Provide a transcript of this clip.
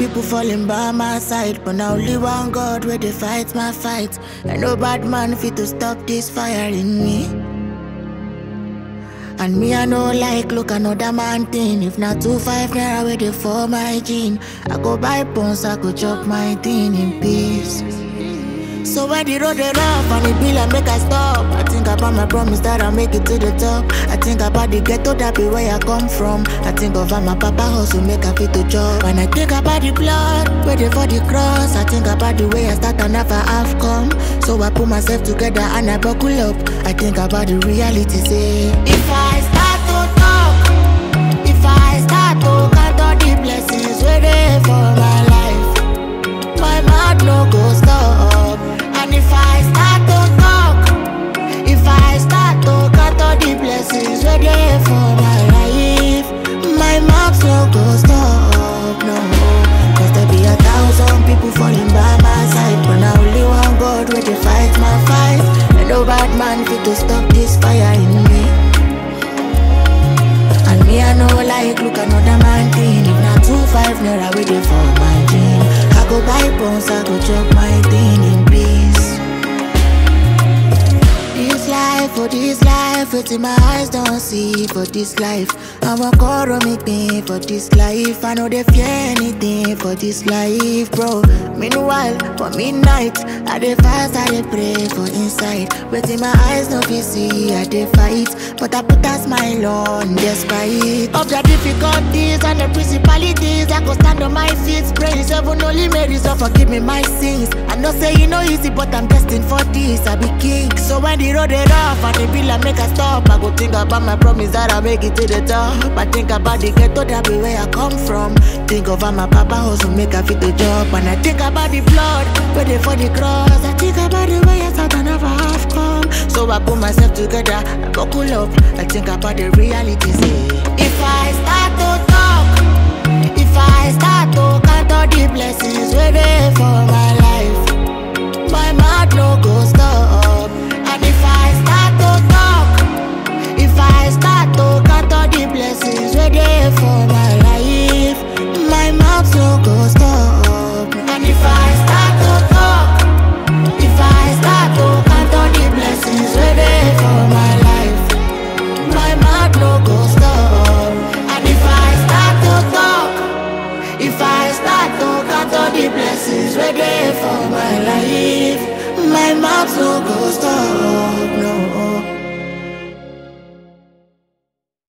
people falling by my side, but now only one God where they fight my fight. And no bad man fit to stop this fire in me. And me I know like look another man thing. If not two five naira where they for my gene, I go buy pons, I go chop my thing in peace. So when the road is rough and it be like make I stop I think about my promise that I'll make it to the top I think about the ghetto that be where I come from I think of how my papa hustle make I fit to job When I think about the blood, waiting for the cross I think about the way I start and never have come So I put myself together and I buckle up I think about the reality say If I start to talk If I start to count all the blessings waiting for my life my mouth no go stop. And if I start to talk, if I start to count all the blessings where there for my life, my mouth no go stop. No, cause there be a thousand people falling by my side, but now only one God where they fight my fight. And no bad man fit to stop this fire in me. And me I know like look another man thing If not two five naira waiting for my dream I go buy bones, I go chop my thing in peace This life, for this life, wetin my eyes don't see for this life I'm a call make me for this life I know they fear anything for this life, bro Meanwhile, for midnight, I dey fast, I dey pray for inside Wetin my eyes no fit see, I dey fight But I put a smile on despite Of the difficulties and the principalities I go stand on my feet, praise heaven only Mary so forgive me my sins I know say e no easy but I'm destined for this I be king, so when the road dey rough and the be like make I stop I go think about my promise that I make it to the top I think about the ghetto that be where I come from Think of how my papa hustle make I fit the job And I think about the blood where they for the cross I think about the way I start and never have come So I put myself together, I buckle up I think about the reality say If I start to talk If I start to count all the blessings where they for my life My mouth no go stop And if I start to talk If I start to count all the blessings where they for my life My mouth no go stop And if I start to talk If I start to count all the blessings where they for my life My mouth no go stop And if I start to talk If I start to count all the blessings where they for my life My mouth no go stop